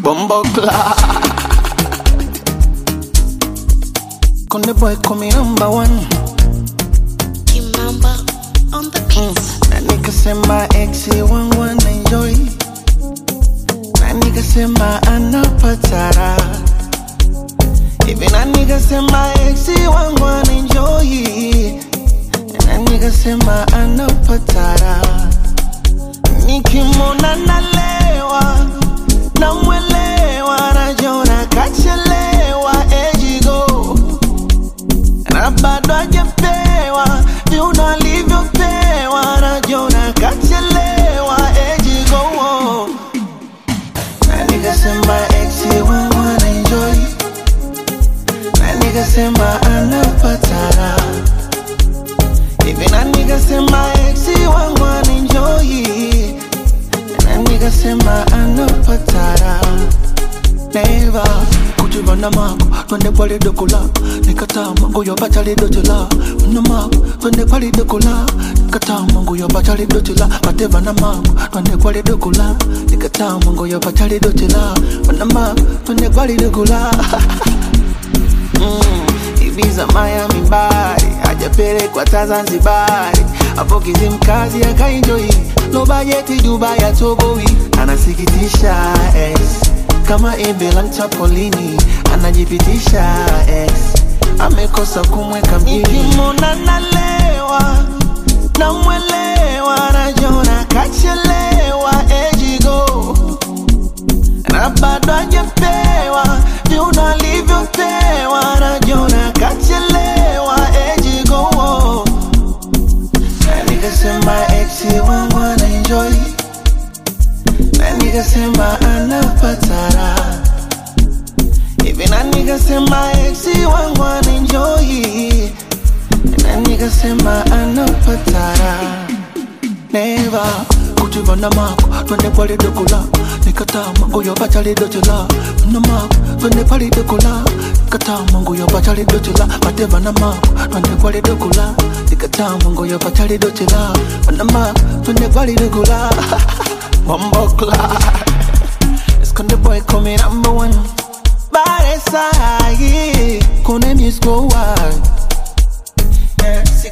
Bumbo Konde boy call me number one Kimamba on the beats. Na nigga sema exi wangu wana enjoy Na nigga sema anapatara Hivi na nigga sema exi wangu wana enjoy Na nigga sema anapatara Nikimwona nalewa Namwelewa najona kachelewa ejigo na bado hajapewa viuno alivyopewa najona kachelewa ejigo na nikasema exi wangu anaenjoy na nikasema anapatara hivi na nikasema exi wangu anaenjoy na nikasema anapatara neva kujivana mako twende kwali dokola nikatama nguyo bachali dotela na mako twende kwali dokola nikatama nguyo bachali dotela batevana mako twende kwali dokola nikatama nguyo bachali dotela na mako twende kwali dokola mm, Ibiza Miami bari hajapelekwa ta Zanzibari hapo Kizimkazi akaenjoy no bajeti Dubai atoboi anasikitisha ex kama embe la mchapolini anajipitisha ex amekosa kumweka mjini nikimwona nalewa namwelewa najona kachelewa ejigo na bado hajapewa viuno alivyopewa najona kachelewa ejigo na nikasema exi wangu anaenjoy na nikasema anapatara hivi na nikasema exi wangu anaenjoy na nikasema anapatara neva kujivana mako twende pale dokola nikatama nguyo bachali dochela na mako twende pale dokola nikatama nguyo bachali dochela mateva mako twende pale dokola nikatama nguyo bachali dochela na mako twende pale dokola Bumbo Esconde boy come number one Bare sahi Kone misko wide Yeah,